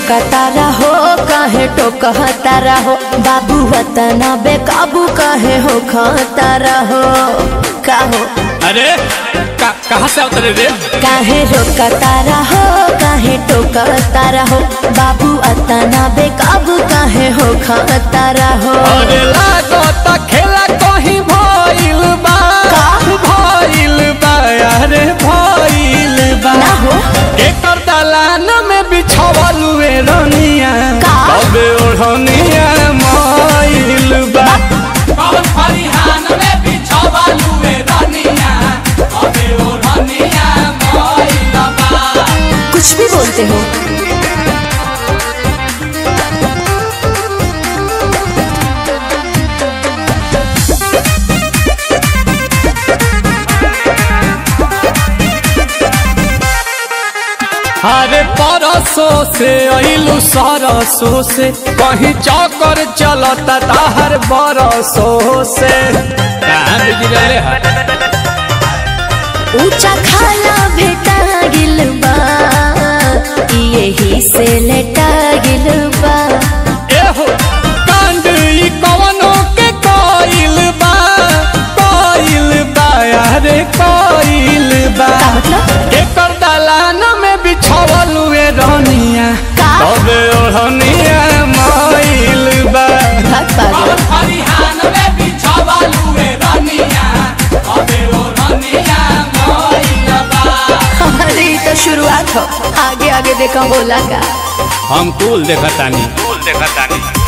रोकता रहो काहे टोकता रहो बाबू वतना बेकाबू काहे हो खाता रहो काहो अरे का, कहाँ से उतरे रे काहे रोकता रहो काहे टोकता रहो बाबू अतना बेकाबू काहे हो खाता रहो अरे लागत खेला कहीं भइल बा का? भइल बा अरे भइल बा ना हो एकर दलान में बिछावल हुए रनिया का? कबे ओढ़निया माइल बा कौन फरिहान में बिछावल हुए रनिया कबे ओढ़निया माइल बा कुछ भी बोलते हो अरे परसों से अइलू सरसों से कहीं चौकर चलता ताहर बरसों से कहाँ बिजी रहले है ऊंचा खाला भेटा गिल बा यही से लेटा गिल बा एहो कांड ई कवनो के कोइल बा कोइल बा अरे कोइल बा का मतलब एकर दलान में बिछावल हुए रनिया का? तबे ओढ़निया माइल बा भाग पागल फरिहान में बिछावल हुए रनिया तबे ओढ़निया माइल बा अरे ये तो शुरुआत हो आगे आगे देखा बोला का हम कुल देखतानी कुल देखतानी